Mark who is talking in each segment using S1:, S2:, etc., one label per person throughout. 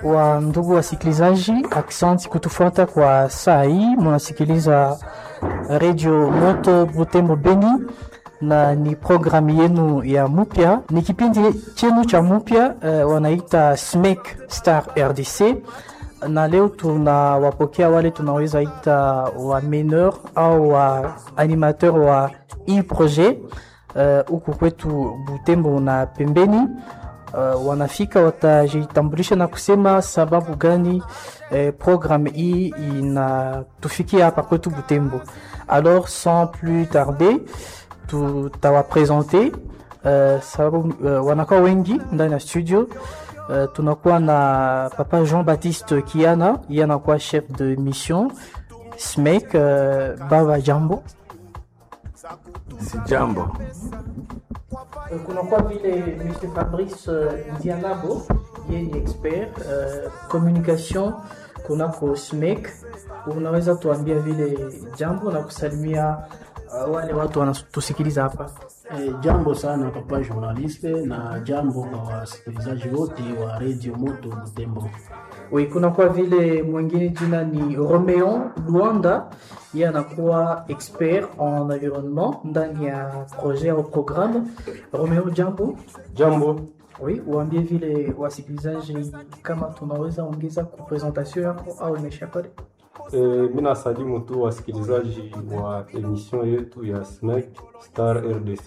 S1: wa ndugu wasikilizaji, aksanti kutufuata kwa saa hii. Munasikiliza Radio Moto Butembo Beni na ni programu yenu ya mupya, ni kipindi chenu cha mupya uh, wanaita SMEC Star RDC, na leo tunawapokea wale tunaweza ita wa meneur au wa animateur wa hii projet huku uh, kwetu Butembo na pembeni uh, wanafika watajitambulisha na kusema sababu gani eh, programme hii inatufikia hapa kwetu Butembo. Alors sans plus tarder tutawapresente uh, sababu uh, wanakuwa wengi ndani ya studio uh, tunakuwa na papa Jean Baptiste Kiana, yeye anakuwa chef de mission SMEC. Uh, baba jambo.
S2: Si jambo.
S1: kunakuwa vile Mr Fabrice uh, Ndianabo, yeye ni expert uh, communication kunako SMEC. Unaweza tuambia vile jambo na kusalimia uh, wale watu wanatusikiliza hapa?
S3: E, jambo sana papa journaliste, na jambo kwa wasikilizaji wote wa Radio Moto Butembo.
S1: Oui, kunakuwa vile mwingine jina ni Romeo Luanda, yeye anakuwa expert en environnement ndani ya projet au programme. Romeo, jambo.
S2: Jambo.
S1: Oui, uambie vile wasikilizaji kama tunaweza ongeza ku presentation yako au imesha pale.
S2: E, mi nasalimu tu wasikilizaji wa emission yetu ya SMEC Star RDC.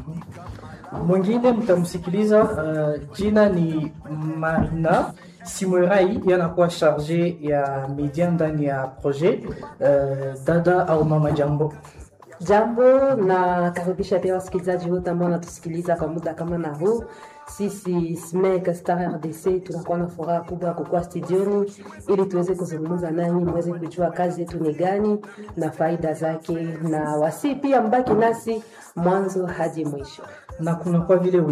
S1: Mwingine mtamsikiliza, uh, jina ni Marina Simwerai, yanakuwa charge ya media ndani ya projet. Uh, dada au mama, jambo.
S4: Jambo na karibisha pia wasikilizaji wote ambao wanatusikiliza kwa muda kama na huu. Sisi SMEC Star RDC tunakuwa na furaha kubwa ya kukuwa studioni ili tuweze kuzungumza nanyi, mweze kujua kazi yetu ni gani na faida zake, na wasi pia mbaki nasi mwanzo hadi mwisho.
S1: na kunakuwa vile